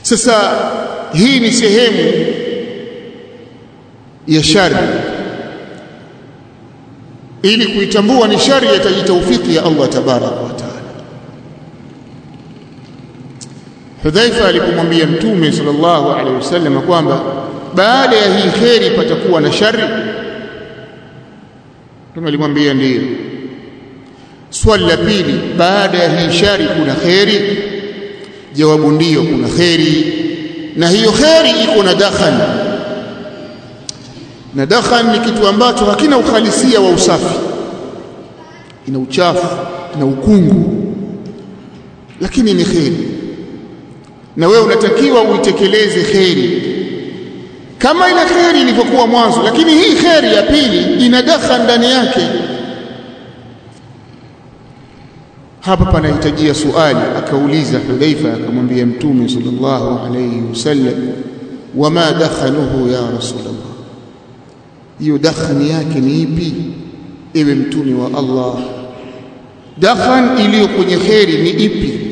sasa hii ni sehemu ya shari ili kuitambua ni shari yataji taufiki ya Allah tabaraka wa taala Hudhaifa alipomwambia Mtume sallallahu alaihi wasallam kwamba baada ya hii kheri patakuwa na shari Mtume alimwambia ndiyo swali la pili baada ya hii shari kuna kheri jawabu ndiyo kuna kheri na hiyo kheri iko na dakhan na dakhan ni kitu ambacho hakina uhalisia wa usafi ina uchafu na ukungu lakini ni kheri na wewe unatakiwa uitekeleze kheri kama ile kheri ilivyokuwa mwanzo lakini hii kheri ya pili ina dakhan ndani yake hapa panahitajia suali akauliza Hudhaifa akamwambia Mtume sallallahu alayhi wasallam wama dakhanuhu ya rasulullah hiyo dakhani yake ni ipi ewe mtume wa Allah dakhan iliyo kwenye kheri ni ipi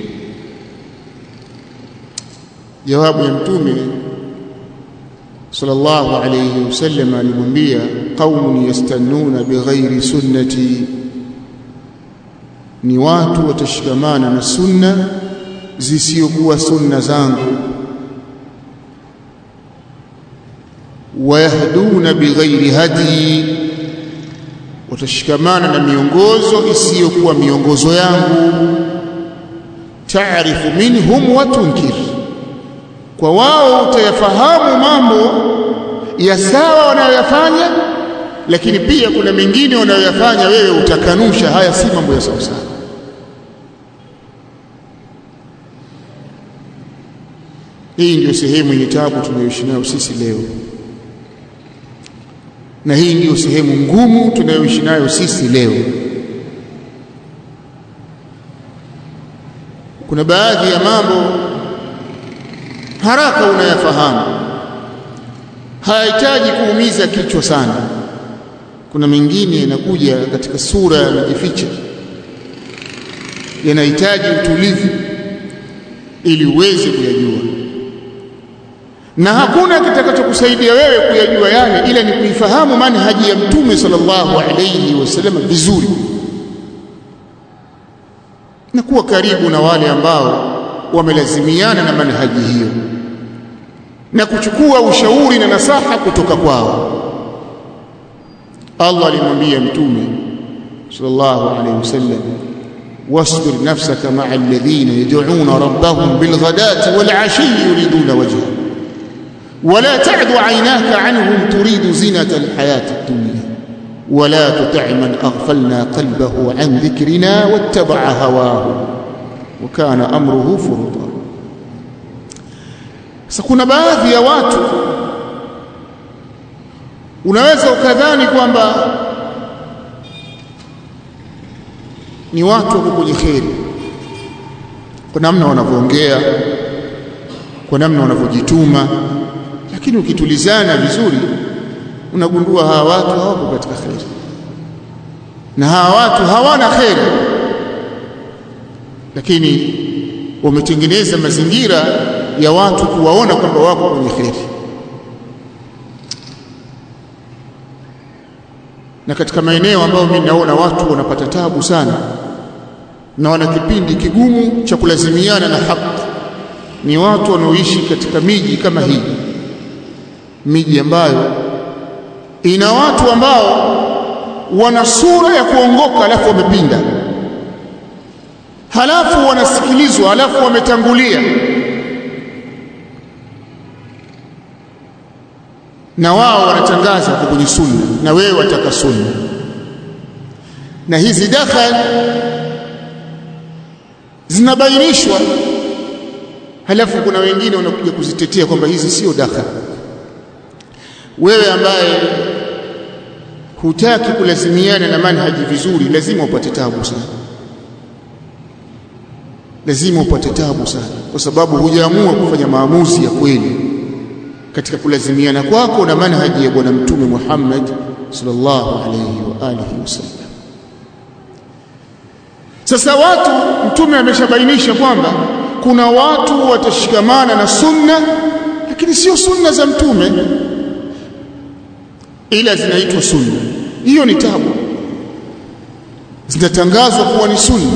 jawabu ya mtume sallallahu alayhi wasallam alimwambia qaumun yastannuna bighairi sunnati ni watu watashikamana na sunna zisizokuwa sunna zangu wayahduna bighairi hadi watashikamana na miongozo isiyokuwa miongozo yangu taarifu minhum wa tunkir kwa wao utayafahamu mambo ya sawa wanayoyafanya lakini pia kuna mengine wanayoyafanya wewe utakanusha haya si mambo ya sawa sawa hii ndio sehemu yenye tabu tunayoishi nayo sisi leo na hii ndiyo sehemu ngumu tunayoishi nayo sisi leo kuna baadhi ya mambo haraka unayafahamu hayahitaji kuumiza kichwa sana kuna mengine yanakuja katika sura yanajificha yanahitaji utulivu ili uweze kuyajua na hakuna kitakachokusaidia wewe kuyajua yale ila ni kuifahamu manhaji ya mtume sallallahu alayhi wasallam vizuri na kuwa karibu na wale ambao wamelazimiana na manhaji hiyo na kuchukua ushauri na nasaha kutoka kwao Allah alimwambia mtume sallallahu alayhi wasallam wasbir nafsaka ma'a alladhina yad'una rabbahum bilghadati wal 'ashi yuriduna wajhahu ولا تعد عيناك عنهم تريد زينة الحياة الدنيا ولا تطع من أغفلنا قلبه عن ذكرنا واتبع هواه وكان أمره فرطا سكون baadhi ya watu unaweza ukadhani kwamba ni watu wako kwenye kheri kwa namna wanavyoongea kwa namna wanavyojituma lakini ukitulizana vizuri unagundua hawa watu hawapo katika kheri na hawa watu hawana kheri lakini wametengeneza mazingira ya watu kuwaona kwamba wako kwenye kheri na katika maeneo ambayo mimi naona watu wanapata tabu sana na wana kipindi kigumu cha kulazimiana na haki ni watu wanaoishi katika miji kama hii miji ambayo ina watu ambao wana sura ya kuongoka alafu wamepinda halafu wanasikilizwa halafu wametangulia na wao wanatangaza kwa kwenye sunna na wewe wataka sunna na hizi dakhal zinabainishwa halafu kuna wengine wanakuja kuzitetea kwamba hizi sio dakhal wewe ambaye hutaki kulazimiana na manhaji vizuri lazima upate tabu sana lazima upate tabu sana kwa sababu hujaamua kufanya maamuzi ya kweli katika kulazimiana kwako na manhaji ya bwana mtume Muhammad sallallahu alayhi wa alihi wasallam sasa watu mtume ameshabainisha kwamba kuna watu watashikamana na sunna lakini sio sunna za mtume ila zinaitwa sunna hiyo ni tabu zinatangazwa kuwa ni sunna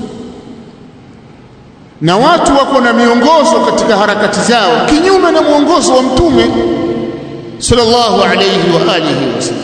na watu wako na miongozo katika harakati zao kinyume na mwongozo wa mtume sallallahu alayhi wa alihi wasallam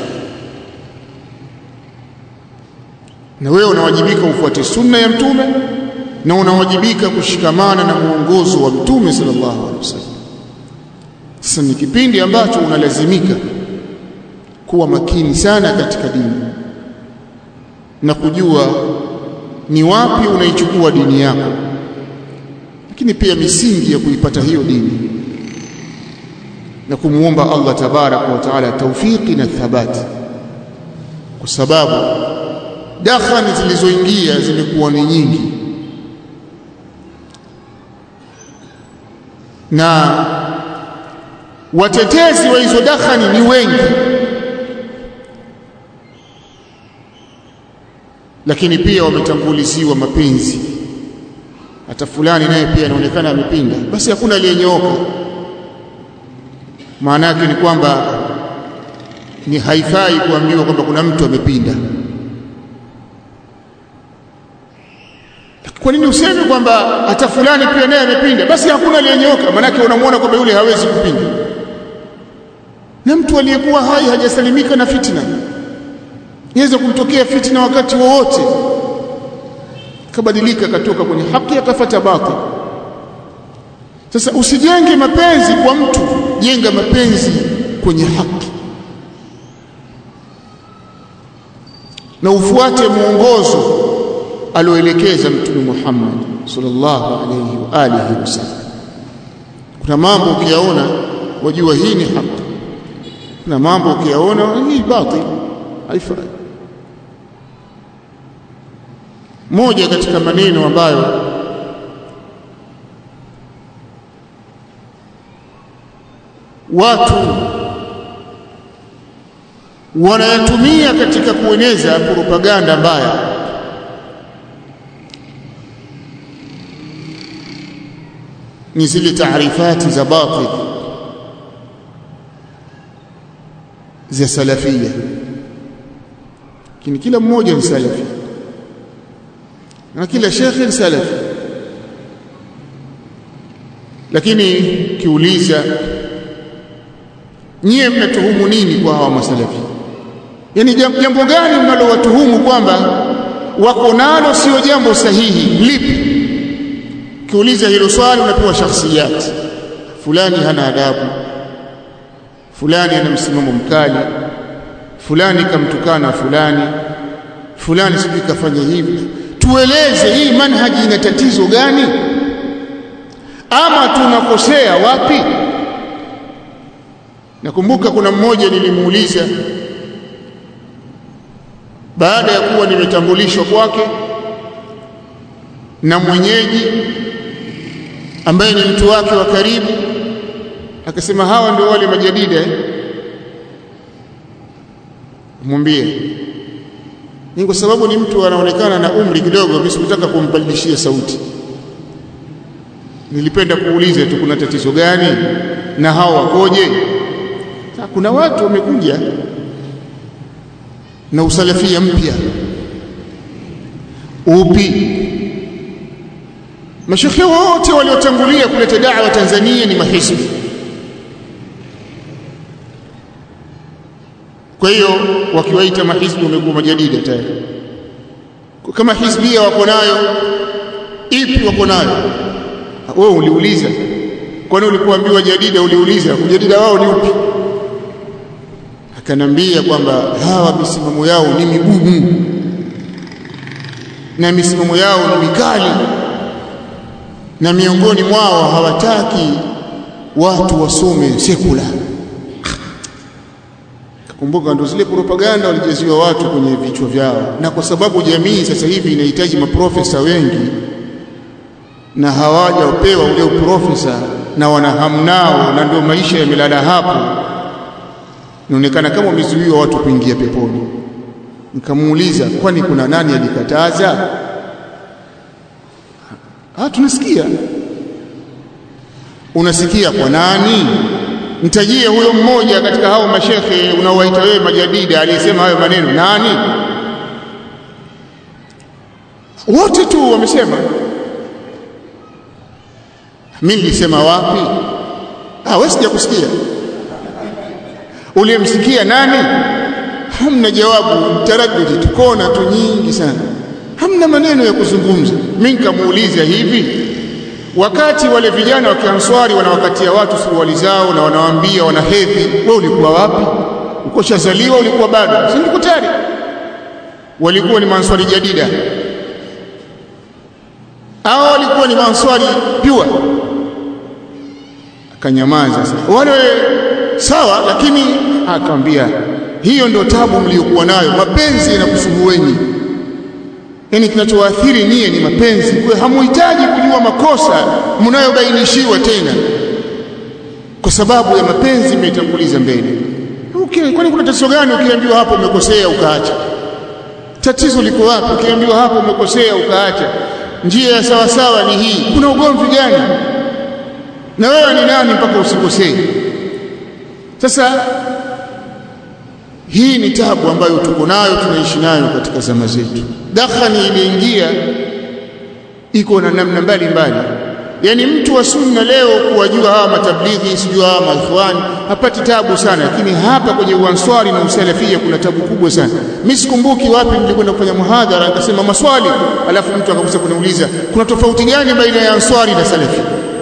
na wewe unawajibika ufuate sunna ya mtume na unawajibika kushikamana na mwongozo wa mtume sallallahu alaihi wasallam sasa ni kipindi ambacho unalazimika kuwa makini sana katika dini na kujua ni wapi unaichukua dini yako lakini pia misingi ya kuipata hiyo dini na kumuomba Allah tabaraka wa taala taufiki na thabati kwa sababu dakhani zilizoingia zimekuwa ni nyingi na watetezi wa hizo dakhani ni wengi lakini pia wametanguliziwa mapenzi hata fulani naye pia anaonekana amepinda basi hakuna aliyenyooka maana yake ni kwamba ni haifai kuambiwa kwamba kuna mtu amepinda kwa nini useme kwamba hata fulani pia naye amepinda basi hakuna aliyenyooka maana yake unamwona kwamba yule hawezi kupinda na mtu aliyekuwa hai hajasalimika na fitna iweze kumtokea fitna wakati wowote kabadilika akatoka kwenye haki akafata batil sasa usijenge mapenzi kwa mtu jenga mapenzi kwenye haki na ufuate mwongozo alioelekeza mtume Muhammad sallallahu alayhi wa alihi wasallam kuna mambo ukiyaona wajua hii ni haki kuna mambo ukiyaona hii batil haifai moja katika maneno ambayo watu wanayatumia katika kueneza propaganda mbaya ni zile taarifati za batil za salafia lakini kila mmoja ni salafi na kila shekhe ni salafi lakini kiuliza nyie mnatuhumu nini kwa hawa masalafi yani jambo gani mnalowatuhumu kwamba wako nalo sio jambo sahihi lipi kiuliza hilo swali unapewa shakhsiyat fulani hana adabu fulani ana msimamo mkali fulani kamtukana fulani fulani sijui kafanya hivi tueleze hii manhaji ina tatizo gani ama tunakosea wapi nakumbuka kuna mmoja nilimuuliza baada ya kuwa nimetambulishwa kwake na mwenyeji ambaye ni mtu wake wa karibu akasema hawa ndio wale majadida eh? mwambie ni kwa sababu ni mtu anaonekana na umri kidogo mimi sikutaka kumbadilishia sauti nilipenda kuuliza tu kuna tatizo gani na hao wakoje kuna watu wamekuja na usalafia mpya upi mashekhe wote waliotangulia kuleta da'wa Tanzania ni mahizbi kwa hiyo wakiwaita mahizbi wamekuwa majadida tayari kama hizbia wako nayo ipi wako nayo wewe uliuliza kwani ulipoambiwa jadida uliuliza kujadida wao ni upi akanambia kwamba hawa misimamo yao ni migumu na misimamo yao ni mikali na miongoni mwao hawataki watu wasome sekula kumbuka ndo zile propaganda walijaziwa watu kwenye vichwa vyao na kwa sababu jamii sasa hivi inahitaji maprofesa wengi na hawajapewa ule uprofesa na wanahamnao na ndio maisha yamelala hapo inaonekana kama wamezuiwa watu kuingia peponi nikamuuliza kwani kuna nani alikataza ah tunasikia unasikia kwa nani mtajie huyo mmoja katika hao mashekhe unaowaita wewe majadida aliyesema hayo maneno nani wote tu wamesema mimi nilisema wapi ah wewe sijakusikia uliyemsikia nani hamna jawabu taraddudi tukona tu nyingi sana hamna maneno ya kuzungumza mimi nikamuuliza hivi wakati wale vijana wa kianswari wanawakatia watu suruali zao na wanawaambia wana hedhi wewe ulikuwa wapi uko shazaliwa ulikuwa bado si ndikutari walikuwa ni manswari jadida hao walikuwa ni manswari pure akanyamaza sasa wale sawa lakini akamwambia hiyo ndio tabu mliokuwa nayo mapenzi yanakusuhueni yani kinachowaathiri nyie ni mapenzi kwa hamuhitaji kujua makosa mnayobainishiwa tena kwa sababu ya mapenzi mmetanguliza mbele okay kwani kuna tatizo gani ukiambiwa hapo umekosea ukaacha tatizo liko wapi ukiambiwa hapo umekosea ukaacha njia ya sawa sawa ni hii kuna ugomvi gani na wewe ni nani mpaka usikosee sasa hii ni tabu ambayo tuko nayo tunaishi nayo katika zama zetu dakhani iliingia iko na namna mbalimbali yani mtu wa sunna leo kuwajua hawa matablighi sijua hawa maikhwani hapati tabu sana lakini hapa kwenye uanswari na usalafia kuna tabu kubwa sana mimi sikumbuki wapi nilikwenda kufanya muhadhara akasema maswali alafu mtu akakusa kuniuliza kuna tofauti gani baina ya answari na salafi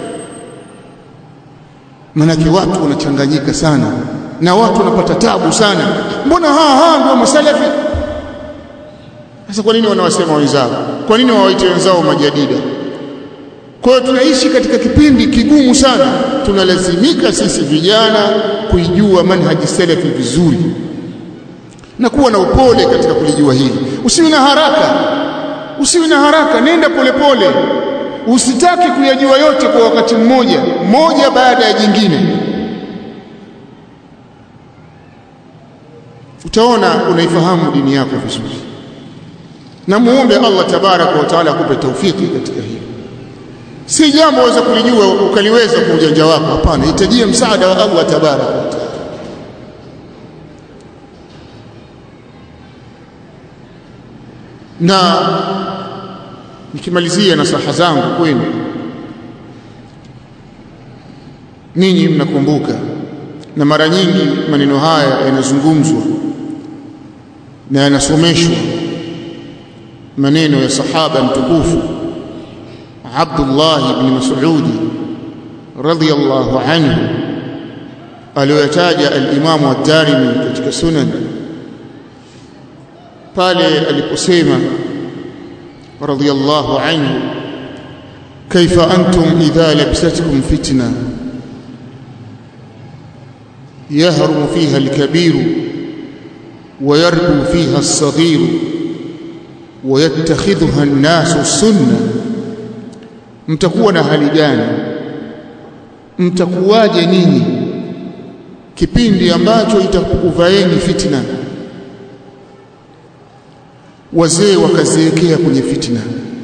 manake watu wanachanganyika sana na watu wanapata tabu sana mbona haa haa ndio masalafi sasa kwa nini wanawasema wenzao kwa nini wawaite wenzao majadida kwa hiyo tunaishi katika kipindi kigumu sana tunalazimika sisi vijana kuijua manhaji salafi vizuri na kuwa na upole katika kulijua hili usiwe na haraka usiwe na haraka nenda polepole pole. usitaki kuyajua yote kwa wakati mmoja moja baada ya jingine utaona unaifahamu dini yako vizuri na muombe Allah tabaraka wa taala akupe taufiki katika hili si jambo waweza kulijua ukaliweza kwa ujanja wako hapana hitajia msaada wa Allah tabaraka wa taala na nikimalizia nasaha zangu kwenu ninyi mnakumbuka na mara nyingi maneno haya yanazungumzwa na yanasomeshwa maneno ya sahaba mtukufu Abdullah ibn Mas'ud radhiyallahu anhu aliyotaja al-Imam ad-Darimi katika sunan pale aliposema radhiyallahu anhu kaifa antum idha labsatkum fitna يهرم فيها الكبير ويربو فيها الصغير ويتخذها الناس السنة mtakuwa na hali gani mtakuwaje ninyi kipindi ambacho itakukuvaeni fitna wazee wakaziwekea kwenye fitna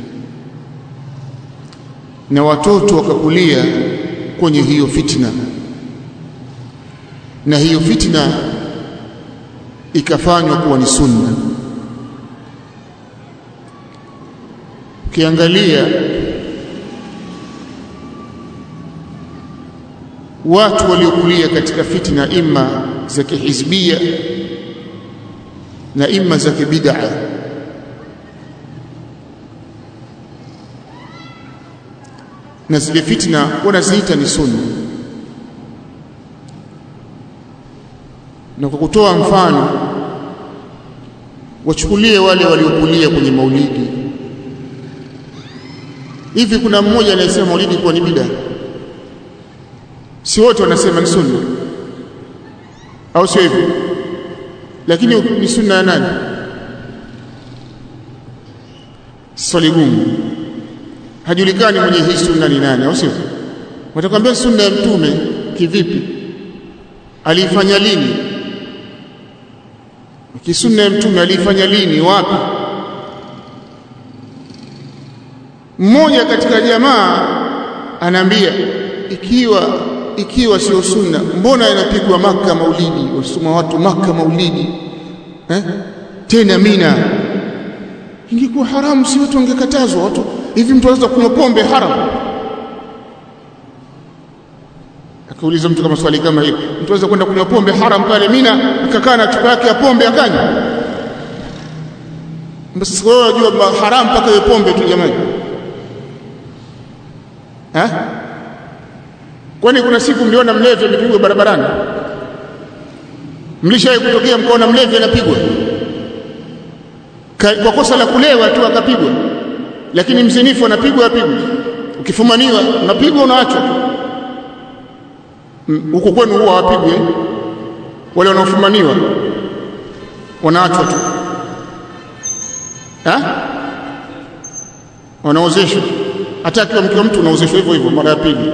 na watoto wakakulia kwenye hiyo fitna na hiyo fitna ikafanywa kuwa ni sunna ukiangalia watu waliokulia katika fitna imma za kihizbia na imma za kibid'a na zile fitna wanaziita ni sunna na kwa kutoa mfano wachukulie wale waliokulia kwenye maulidi hivi kuna mmoja anayesema maulidi kuwa ni bid'a si wote wanasema ni sunna au sio hivyo lakini ni sunna ya nani swali gumu hajulikani mwenye hii sunna ni nani au sio watakwambia sunna ya mtume kivipi aliifanya lini kisunna ya mtume aliifanya lini wapi mmoja katika jamaa anaambia ikiwa ikiwa sio sunna mbona inapigwa maka maulidi wasoma watu maka maulidi eh? tena mina ingekuwa haramu si watu wangekatazwa watu hivi mtu anaweza kunywa pombe haramu akiuliza mtu kama swali kama hilo mtu anaweza kwenda kunywa pombe haram pale mina akakaa na chupa yake ya pombe akanywa basi wewe unajua haram mpaka iwe pombe tu jamani eh kwani kuna siku mliona mlevi amepigwa barabarani mlishawahi kutokea mkaona mlevi anapigwa kwa kosa la kulewa tu akapigwa lakini mzinifu anapigwa apigwa ukifumaniwa unapigwa unaachwa huko kwenu huwa hawapigwi wale wanaofumaniwa wanaachwa tu ha wanaozeshwa hata akiwa mke wa mtu unaozeshwa hivyo hivyo mara ya pili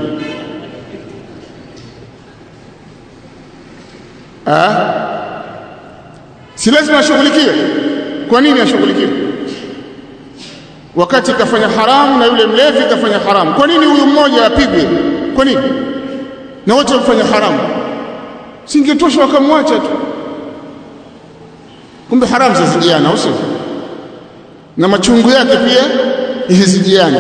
si lazima ashughulikiwe kwa nini ashughulikiwe wakati kafanya haramu na yule mlevi kafanya haramu kwa nini huyu mmoja apigwe kwa nini na wote wamfanya haramu singetosha wakamwacha tu kumbe haramu zazijiana au sio na machungu yake pia yazijiana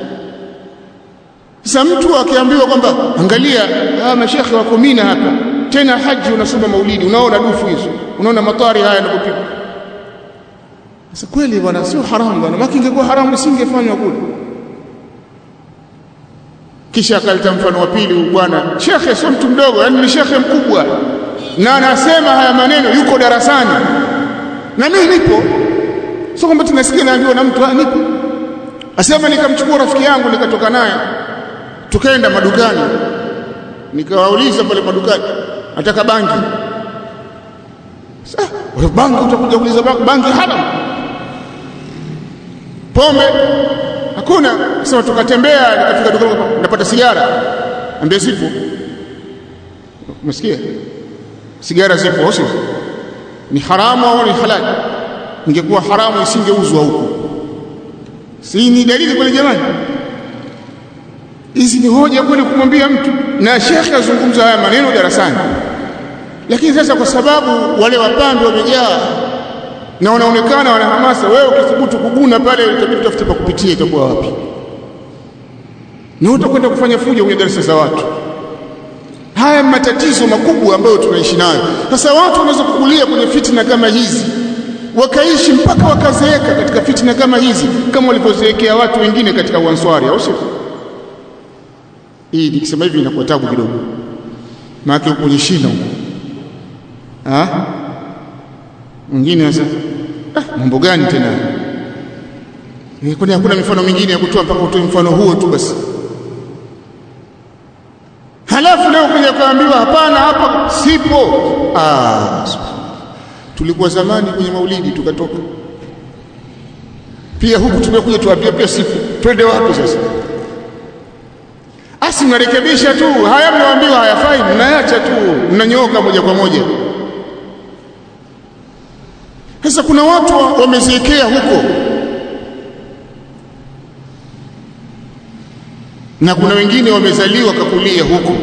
sasa mtu akiambiwa kwamba angalia hawa mashekhe wako Mina hapa tena haji unasoma maulidi unaona dufu hizo unaona matari haya yanapopigwa sasa kweli bwana sio haramu bwana maki ingekuwa haramu isingefanywa kule kisha akaleta mfano wa pili bwana shekhe sio mtu mdogo yani ni shekhe mkubwa na anasema haya maneno yuko darasani na mimi nipo sio kwamba tunasikia naambiwa na mtu nipo asema nikamchukua rafiki yangu nikatoka naye tukaenda madukani nikawauliza pale madukani nataka bangi sasa bangi utakuja kuuliza bangi, bangi haram pombe hakuna sema tukatembea nikafika dukani napata sigara ambia zipo umesikia sigara zipo au ni haramu au ni halali ingekuwa haramu isingeuzwa huko si ni dalili kweli jamani hizi ni hoja kweli kumwambia mtu na shekhe azungumza haya maneno darasani lakini sasa kwa sababu wale wapambe wamejaa na wanaonekana wana hamasa wewe ukithubutu kuguna pale itabidi utafute pa kupitia itakuwa wapi na utakwenda kufanya fujo kwenye darasa za watu haya matatizo makubwa ambayo tunaishi nayo sasa watu wanaweza kukulia kwenye fitna kama hizi wakaishi mpaka wakazeeka katika fitna kama hizi kama walivyozeekea watu wengine katika uanswari au sio hii nikisema hivi inakuwa tabu kidogo maana uko kwenye shina huko ah mwingine sasa ah, mambo gani tena kwani hakuna mifano mingine ya kutoa mpaka utoe mfano huo tu basi halafu leo kuja kuambiwa hapana hapa sipo ah tulikuwa zamani kwenye maulidi tukatoka pia huku tumekuja tuambia pia sipo twende wapi sasa asi mnarekebisha tu haya mnaambiwa hayafai mnaacha tu mnanyooka moja kwa moja sasa kuna watu wameziekea huko na kuna wengine wamezaliwa kakulia huko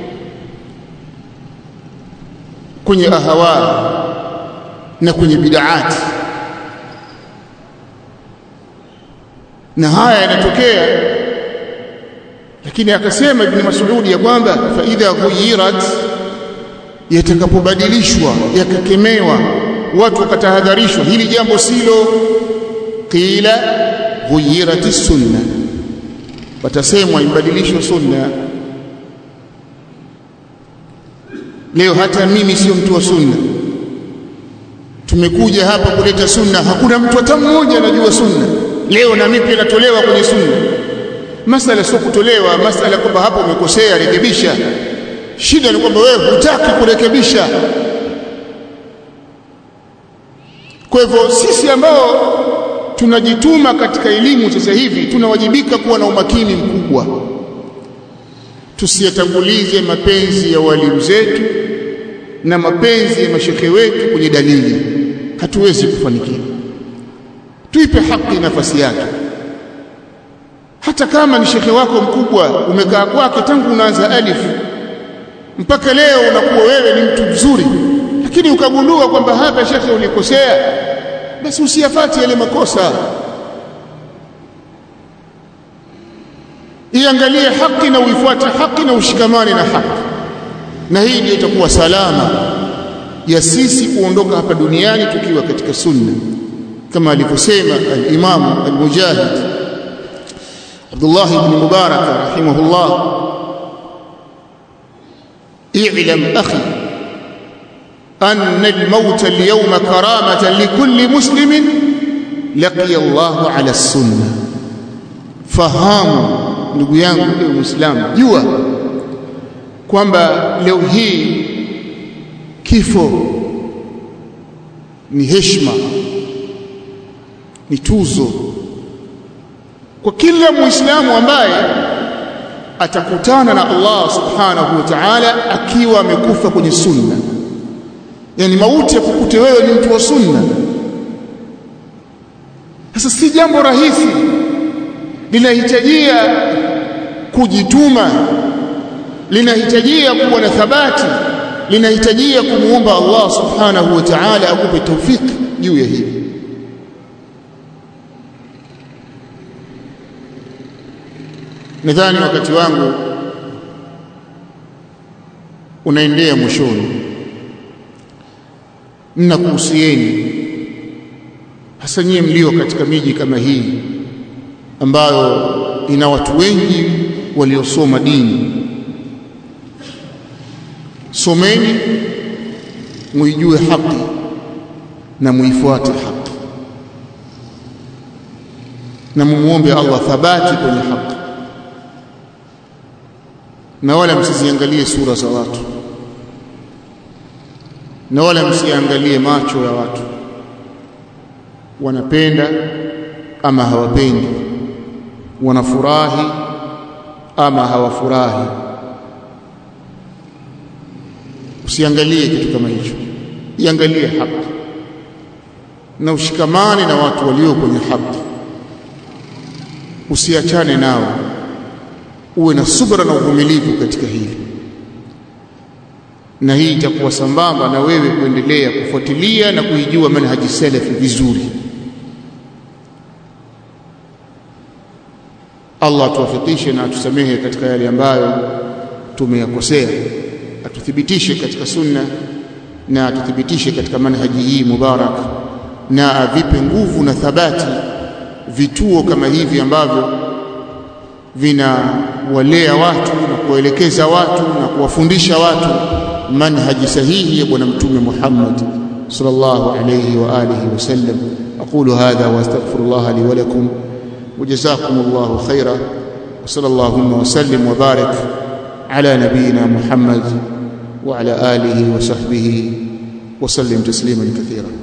kwenye ahawa na kwenye bid'ati na haya yanatokea lakini akasema ibn Mas'ud ya kwamba fa idha ghuyirat yatakapobadilishwa yakakemewa watu wakatahadharishwa hili jambo silo qila ghuyirat sunna watasemwa ibadilishwe sunna leo hata mimi sio mtu wa sunna tumekuja hapa kuleta sunna hakuna mtu hata mmoja anajua sunna leo na mimi pia natolewa kwenye sunna masala sio kutolewa masala kwamba hapo umekosea rekebisha shida ni kwamba wewe hutaki kurekebisha kwa hivyo sisi ambao tunajituma katika elimu sasa hivi tunawajibika kuwa na umakini mkubwa tusiyatangulize mapenzi ya walimu zetu na mapenzi ya mashekhe wetu kwenye dalili hatuwezi kufanikiwa tuipe haki nafasi yake hata hata kama ni shekhe wako mkubwa umekaa kwake tangu unaanza alif mpaka leo unakuwa wewe ni mtu mzuri lakini ukagundua kwamba hapa shekhe ulikosea basi usiyafati yale makosa iangalie haki na uifuate haki na ushikamane na haki na hii ndio itakuwa salama ya sisi kuondoka hapa duniani tukiwa katika sunna kama alivyosema al-Imam al-Mujahid Abdullah ibn Mubarak rahimahullah i'lam akhi أن الموت اليوم كرامة لكل مسلم لقي الله على السنة fahamu ndugu yangu ewe muislamu jua kwamba leo hii kifo ni heshima ni tuzo kwa kila muislamu ambaye atakutana na Allah subhanahu wa ta'ala akiwa amekufa kwenye sunna yani mauti ya kukute wewe ni mtu wa sunna sasa si jambo rahisi linahitajia kujituma linahitajia kuwa na thabati linahitajia kumuomba Allah subhanahu wa ta'ala akupe tawfik juu ya hili nadhani wakati wangu unaendea mwishoni ninakuhusieni hasa nyie mlio katika miji kama hii ambayo ina watu wengi waliosoma dini someni muijue haki na muifuate haki na mumuombe Allah thabati kwenye haki na wala msiziangalie sura za watu na wala msiangalie macho ya watu wanapenda ama hawapendi wanafurahi ama hawafurahi usiangalie kitu kama hicho iangalie haki na ushikamane na watu walio kwenye haki usiachane nao uwe na subra na uvumilivu katika hili na hii itakuwa sambamba na wewe kuendelea kufuatilia na kuijua manhaji salafi vizuri Allah atuwafikishe na atusamehe katika yale ambayo tumeyakosea atuthibitishe katika sunna na atuthibitishe katika manhaji hii mubarak na avipe nguvu na thabati vituo kama hivi ambavyo vinawalea watu na kuwaelekeza watu na kuwafundisha watu manhaji sahihi ya bwana mtume Muhammad sallallahu alayhi wa alihi wasallam aqulu hadha wa astaghfirullah li wa lakum وجزاكم الله خيرا وصلى اللهم وسلم وبارك على نبينا محمد وعلى اله وصحبه وسلم تسليما كثيرا